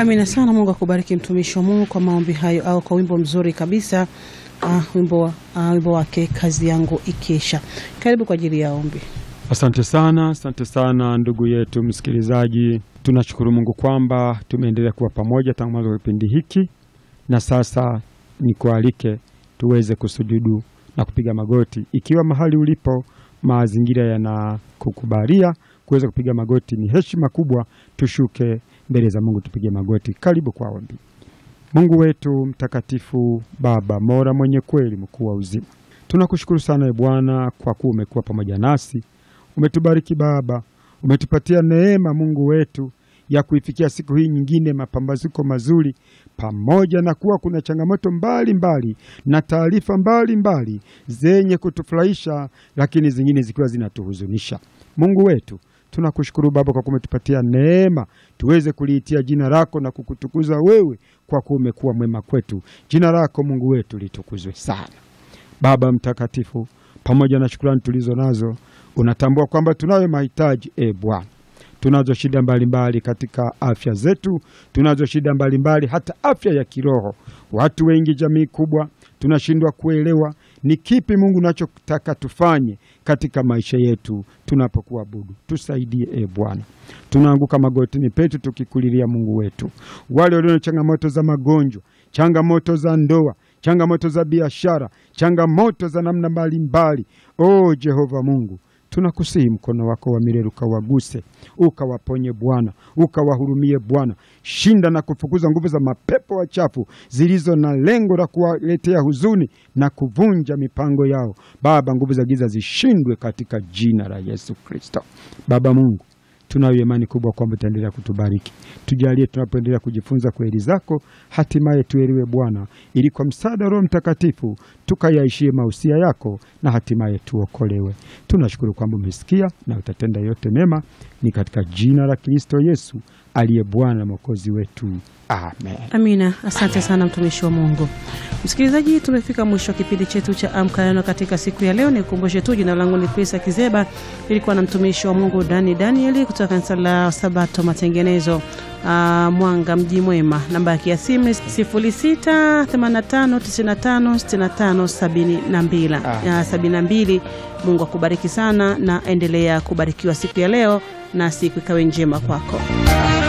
Amina sana. Mungu akubariki mtumishi wa Mungu kwa maombi hayo, au kwa wimbo mzuri kabisa. Uh, wimbo, uh, wimbo wake kazi yangu ikiisha. Karibu kwa ajili ya ombi. Asante sana, asante sana ndugu yetu msikilizaji. Tunashukuru Mungu kwamba tumeendelea kuwa pamoja tangu mwanzo wa kipindi hiki, na sasa nikualike tuweze kusujudu na kupiga magoti. Ikiwa mahali ulipo mazingira yanakukubalia kuweza kupiga magoti, ni heshima kubwa tushuke mbele za Mungu tupige magoti. Karibu kwa ombi. Mungu wetu mtakatifu, Baba Mola mwenye kweli, mkuu wa uzima, tunakushukuru sana e Bwana kwa kuwa umekuwa pamoja nasi, umetubariki Baba, umetupatia neema Mungu wetu ya kuifikia siku hii nyingine, mapambazuko mazuri, pamoja na kuwa kuna changamoto mbalimbali mbali, na taarifa mbalimbali zenye kutufurahisha, lakini zingine zikiwa zinatuhuzunisha. Mungu wetu tunakushukuru Baba kwa kumetupatia neema tuweze kuliitia jina lako na kukutukuza wewe, kwa kuwa umekuwa mwema kwetu. Jina lako Mungu wetu litukuzwe sana. Baba mtakatifu, pamoja na shukrani tulizo nazo, unatambua kwamba tunayo mahitaji e Bwana tunazo shida mbalimbali katika afya zetu, tunazo shida mbalimbali hata afya ya kiroho. Watu wengi, jamii kubwa, tunashindwa kuelewa ni kipi Mungu unachotaka tufanye katika maisha yetu tunapokuabudu. Tusaidie e Bwana, tunaanguka magotini petu tukikulilia Mungu wetu, wale walio na changamoto za magonjwa, changamoto za ndoa, changamoto za biashara, changamoto za namna mbalimbali. O Jehova Mungu tunakusihi mkono wako wa milele ukawaguse, ukawaponye Bwana, ukawahurumie Bwana. Shinda na kufukuza nguvu za mapepo wachafu zilizo na lengo la kuwaletea huzuni na kuvunja mipango yao. Baba, nguvu za giza zishindwe katika jina la Yesu Kristo. Baba Mungu, tunayo imani kubwa kwamba utaendelea kutubariki. Tujalie tunapoendelea kujifunza kweli zako, hatimaye tuelewe Bwana, ili kwa msaada wa Roho Mtakatifu tukayaishie mausia yako na hatimaye tuokolewe. Tunashukuru kwamba umesikia na utatenda yote mema, ni katika jina la Kristo Yesu aliye Bwana na Mwokozi wetu, amen. Amina. Asante sana mtumishi wa Mungu. Msikilizaji, tumefika mwisho wa kipindi chetu cha Amka Neno katika siku ya leo. Nikukumbushe tu, jina langu ni Prisa Kizeba, ilikuwa na mtumishi wa Mungu Dani Danieli kutoka kanisa la Sabato Matengenezo, uh, Mwanga mji mwema. Namba ya simu 0685956572 Mungu akubariki sana na endelea kubarikiwa siku ya leo na siku ikawe njema kwako.